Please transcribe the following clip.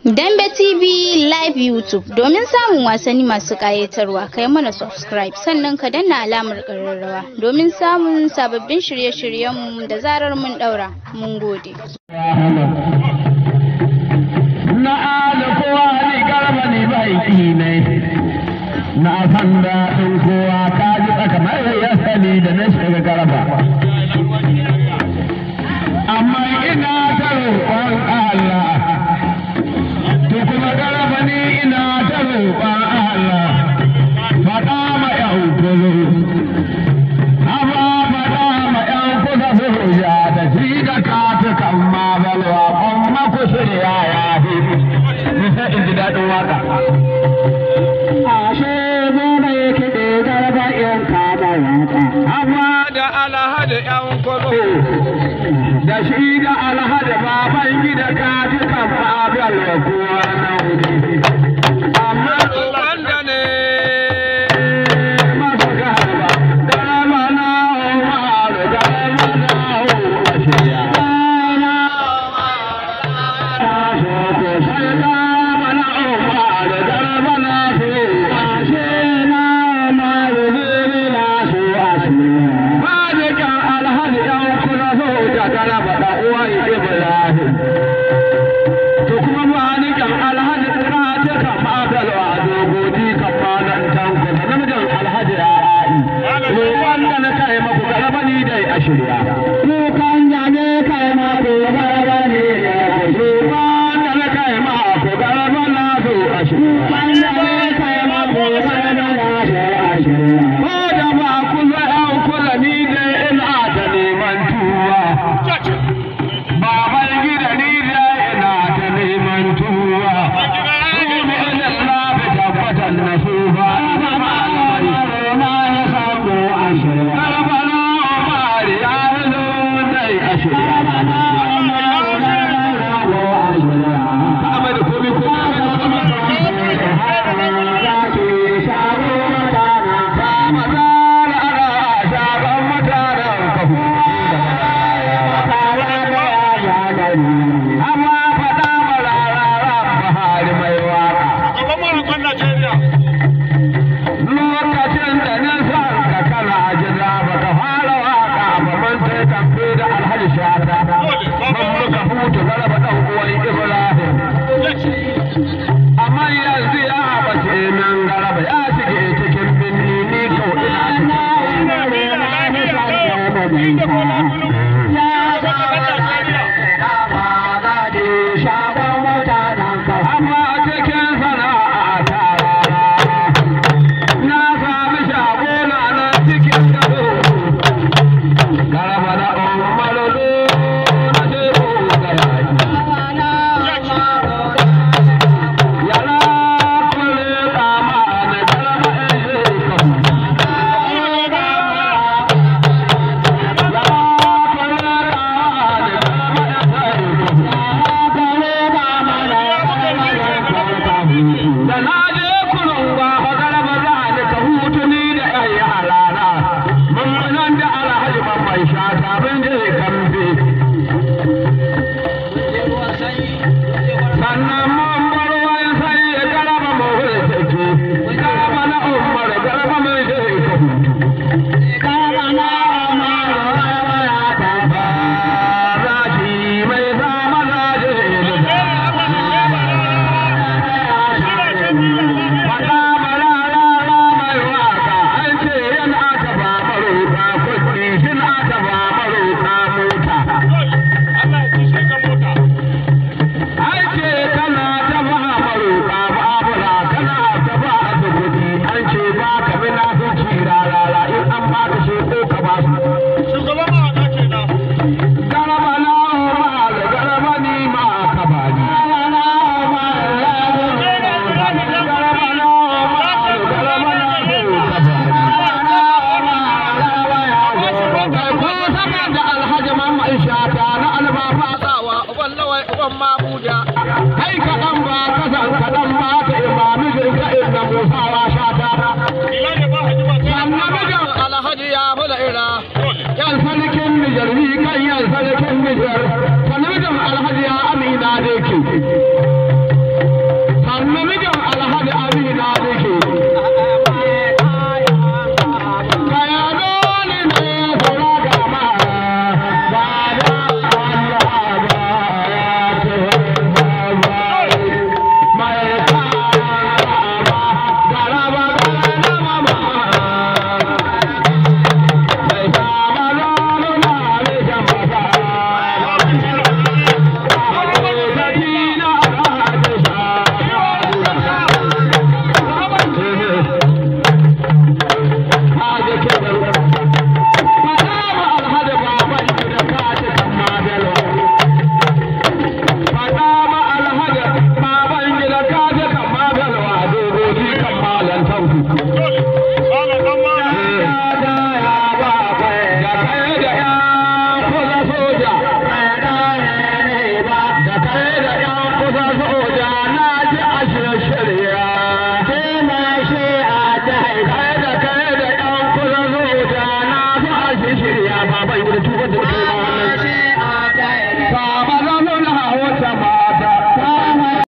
Dambe TV Live YouTube domin samun wasanni masu ƙayatarwa kai mana subscribe sannan ka danna alamar ƙararrawa domin samun sababbin shirye-shiryenmu da zarar mun ɗaura. Mun gode. Na ala kowa ni garba ni bai ne na san daɗin kowa ka ji tsaka mai ya sani da na shiga garba. Amma ina ta roƙon Allah to kuma garba ni ina ta roƙon Allah faɗa ma ƴan kuzo amma faɗa ma ƴan kuzo su hujja da shi da katu kan ma balwa kuma ku shirya ya fi nisa in ji daɗin waka ashe zona yake da garba ƴan kada waka amma da alhaji ƴan kuzo da shi da alhaji baban gida katu kan ma balwa kuwa na wuri amma wanda ne masu garba garba na umaru garba na umaru shirya. Kukan jage kai ma ko garaba ne Kukan jage kai ma ko garaba na so a shirya. Kukan jage kai ma ko garaba na so a shirya. Ko da ba ku zo ɗan kula ni dai ina ta neman tuwa. Baban gida ni dai ina ta neman tuwa. Kuma ina lafi tabbatar na su ba. Na ya samu a shirya. Garba na Omar ya zo dai a shirya. Ahmad komi Amma faɗa marara Buhari mai waka. lokacin da na san ka kana jira ba ka fara waka ba man sai tambe da alhaji shata man muka hutu garaba dan uwan ibrahim amma yanzu ya bace nan garaba ya shige cikin binni ni ko ina amma cikin sana'a ta na sami shagona na cikin gado garaba da umaru na jebo ga yaki yara kule kama na garaba eze kahu da na je kunun ba fa garaba za ni ka hutu ni da ƴan yarana mun nan da alhaji babban shata mun je kamfe sannan mun bar wani sai ya garaba mu hulsake garaba na umar garaba mun je ka hutu Rashi mai zama na je da Faɗa marara mai waka an ce yana aka ba maroka kuɗi shin aka ba maroka mota. An ce kana ta ba maroka babura kana ta ba da kuɗi an ce ba ka bi na huci rarara in an ba ka shi ko ka ba su. Garaba na umar garaba ni ma ka ba ni. Garaba na umar garaba na da alhaji mamman shata na albafa tsawa uban lawai uban mamuda kai kaɗan ba kasan kaɗan ba ka imami zirka inda musawa shata sannan mijin alhaji ya mula ira yan sarkin nijar ni kan yan sarkin nijar sannan mijin alhaji ya amina da ke